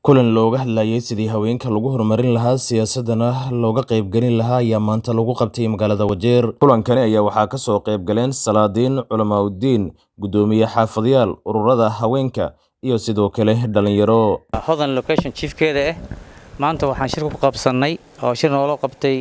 kulan looga hadlayay sidii haweenka lagu horumarin lahaa siyaasadana looga qaybgelin lahaa ayaa maanta lagu qabtay magaalada wajeer kulankani ayaa waxaa ka soo qaybgaleen salaadiin culamaauddiin guddoomiye xaafadyaal ururada haweenka iyo sidoo kale dhalinyaro hodan location chiefkeeda ah maanta waxaan shir ku qabsannay oo shir noola qabtay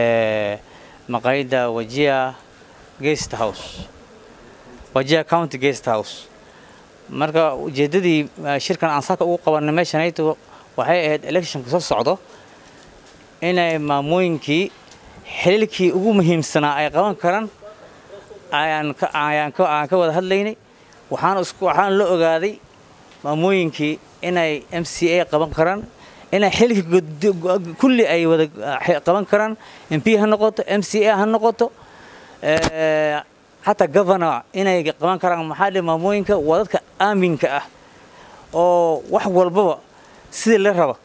maqaayadda wajia guest house wajia county guest house marka ujeeddadii shirkan aan saaka ugu qabanay meeshanayto waxay ahayd electionka soo socdo inay maamooyinkii xililkii ugu muhiimsanaa ay qaban karaan ayaan ka wada hadlaynay waxaan la ogaaday maamooyinkii inay m c a qaban karaan inay xililkii kulli ay wada qaban karaan m p ha noqoto m c a ha noqoto xataa governor inay qaban karaan maxaa dhe maamooyinka waa dadka aaminka ah oo wax walbaba sidii la raba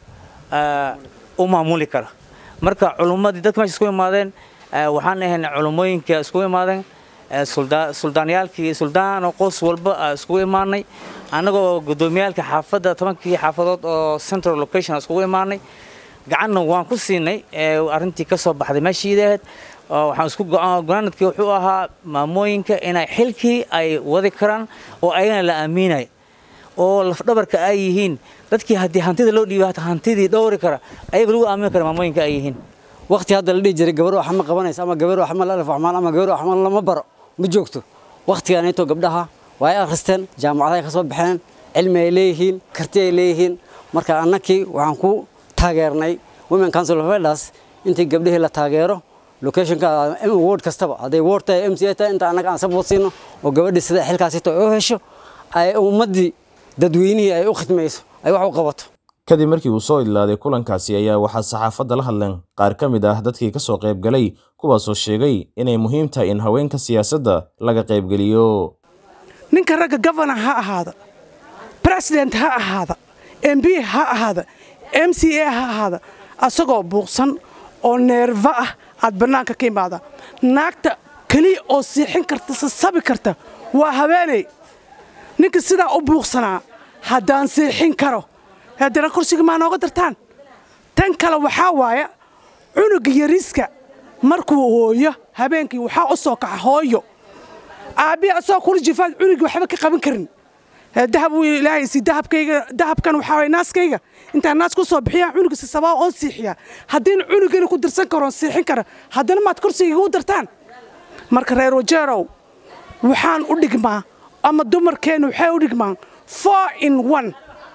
u maamuli kara marka culummadii dadka meesha isku imaadeen waxaan ahayn culummooyinka iskugu imaadeen suldaanyaalkii suldaano qoys walba iskugu imaanay annagoo guddoomiyaalka xaafadda tobankii xaafadood oo central location iskugu imaanay gacanna waan ku siinay arrintii ka soo baxday meeshiida ahayd waxaan isku gonaanadkii wuxuu ahaa maamooyinka inay xilkii ay wadi karaan oo ayagana la aaminaya oo lafdhabarka ay yihiin dadkii haddii hantida loo dhiiba hantidii dhowri kara ayaga lagu aamini kara maamooyinka ay yihiin waqti hadda la dhihi jiray gabar wax ma qabanaysa ama gabar wax ma la alif waxmaan ama gabar wax ma lama baro ma joogto waqtigaanayto gabdhaha waa ay akhristeen jaamacadahay ka soo baxeen cilmi ay leeyihiin karti ay leeyihiin marka annakii waxaan ku taageernay women council of elders intii gabdhihii la taageero locationka ward kastaba hadday ward tahay m c a tahay inta annaga aan support siino oo gabadhii sida xilkaasito ay u hesho ay ummaddii dadweynihii ay u khidmayso ay wax u qabato kadib markii uu soo idlaaday kulankaasi ayaa waxaa saxaafadda la hadleen qaar ka mid ah dadkii ka soo qaybgalay kuwaasoo sheegay inay muhiim tahay in haweenka siyaasadda laga qaybgeliyo ninka ragga governor ha ahaada president ha ahaada m b ha ahaada m c a ha ahaada asagoo buuqsan oo neerfa ah aad bannaanka ka imaada naagta keliya oo siixin karta sasabi karta waa haweeney ninka sidaa u buuqsanaa haddaan siixin karo haddana kursiga maa nooga dartaan tan kale waxaa waaya cunuga yariiska markuu hooyo habeenkii waxaa u soo kaxa hooyo aabbihi asagoo kula jifaad cunugii waxba ka qaban karin dahab uu ilaahay si dahabkayga dahabkan waxaa waaya naaskayga intaan naas ku soo bixiyaa cunuga si sabaa oon siixiyaa haddiina cunugana ku dirsan karoon siixin kara haddana maad kursiga igu dartaan marka reer wajeerow waxaan u dhigmaa ama dumarkeennu waxay u dhigmaan four in one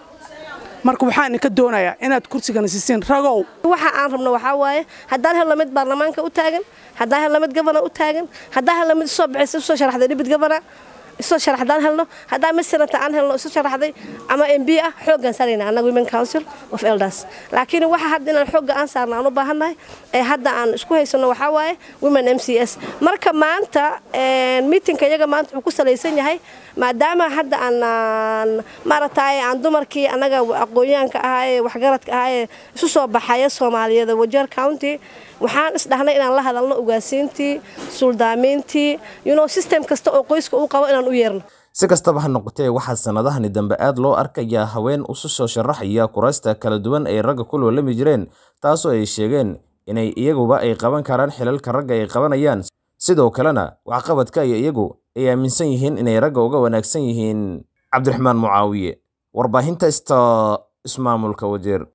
marka waxaan idinka doonayaa inaad kursigana siisiin ragow waxa aan rabno waxaa waaye haddaan helno mid baarlamaanka u taagan haddaan helno mid gabana u taagan haddaan helno mid isoo bixisa usoo sharaxday dhibid gabana isoo sharax haddaan helno haddaan mid senata aan helno isu sharaxday ama m b ah xooggaan saarayna annaga women council of elders laakiin waxa hadda inaan xoogga aan saarna aan u baahannahay ee hadda aan isku haysanno waxaa waaye women m c s marka maanta miitinka iyaga maanta wuxuu ku salaysan yahay maadaama hadda aan maaragtay aan dumarkii annaga aqoonyahanka ahaa ee waxgaradka ahaa ee isu soo baxaya soomaaliyada wajeer county waxaan isdhahnay inaan la hadalno ugaasiintii suldaamiintii yuno system kasta oo qoyska uu qabo inaan u yeerno si kastaba ha noqotee waxaa sannadahani dambe aad loo arkayaa haween isu soo sharaxaya kuraasta kala duwan ay ragga ku loolami jireen taasoo ay sheegeen inay iyaguba ay qaban karaan xilalka ragga ay qabanayaan sidoo kalena waxqabadka iyo iyagu ay aaminsan yihiin inay ragga uga wanaagsan yihiin cabdiraxmaan mucaawiye warbaahinta ista ismaamulka wajeer